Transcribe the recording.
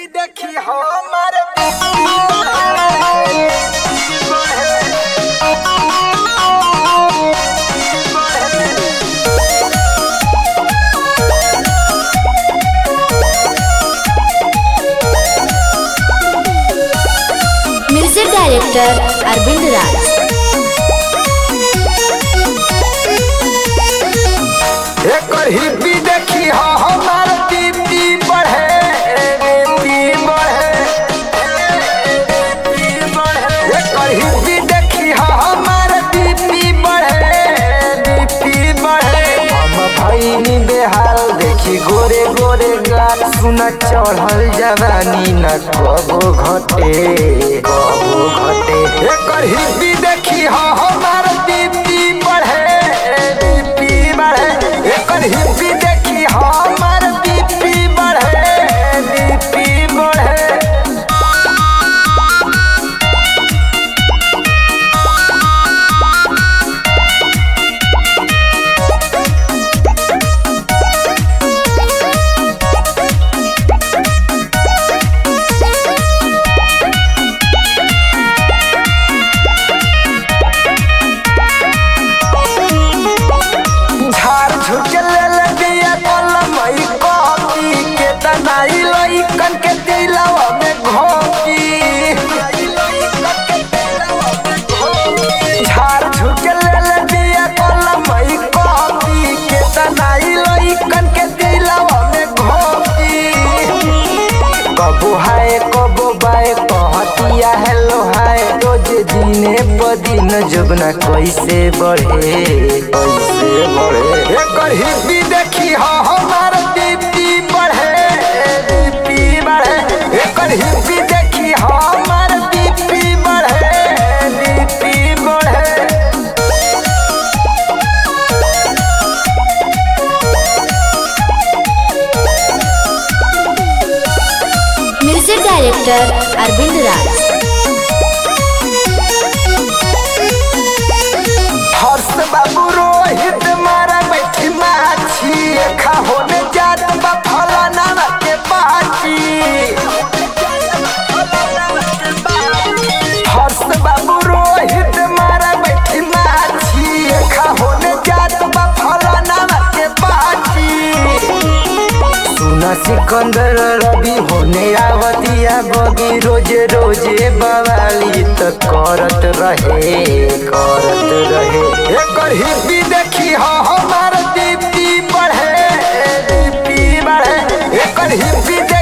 hippie देखी हमर music director Arvind Raj एकर हिप्पी देखी हमर दीदी बढ़े दीदी बढ़े एकर हिप्पी देखी हमर दीदी बढ़े दीदी बढ़े हम भईनी बेहाल देखी गोरे गोरे गाल सुन चढ़ल जवानी न कबो घटे कबो घटे एकर हिप्पी देखी हमर दीदी बढ़े दीदी बढ़े एकर हिप्पी देखी हमर दीदी बढ़े दीदी बढ़े झाड़ झुक ले ले दिया कलम ई कॉपी के तनाई लइकन के दिलवा में घोंकी झाड़ झुक ले ले दिया कलम ई कॉपी के तनाई लइकन के दिलवा में घोंकी कबो हाय कबो बाय कहतिया हेलो हाय रोज दिने प दिन जबना कैसे बढ़े कैसे बढ़े एकर हिप्पी देखी हा हमार दीदी बढ़े दीदी बढ़े एकर हिप्पी देखी हा हमार दीदी बढ़े दीदी बढ़े म्यूजिक डायरेक्टर अरविंद राज हर्ष बाबू रोहित मारा बैठी माछी खा होने जात बा फलाना के बाची हर्ष बाबू रोहित मारा बैठी माछी खा होने जात बा फलाना के बाची सुना सिकंदर रवि होने आवतिया बगी रोजे रोजे बवाली त करत रहे करत रहे एकर हिप्पी देखी हा हमार दीदी बढ़े दीदी बढ़े एकर हिप्पी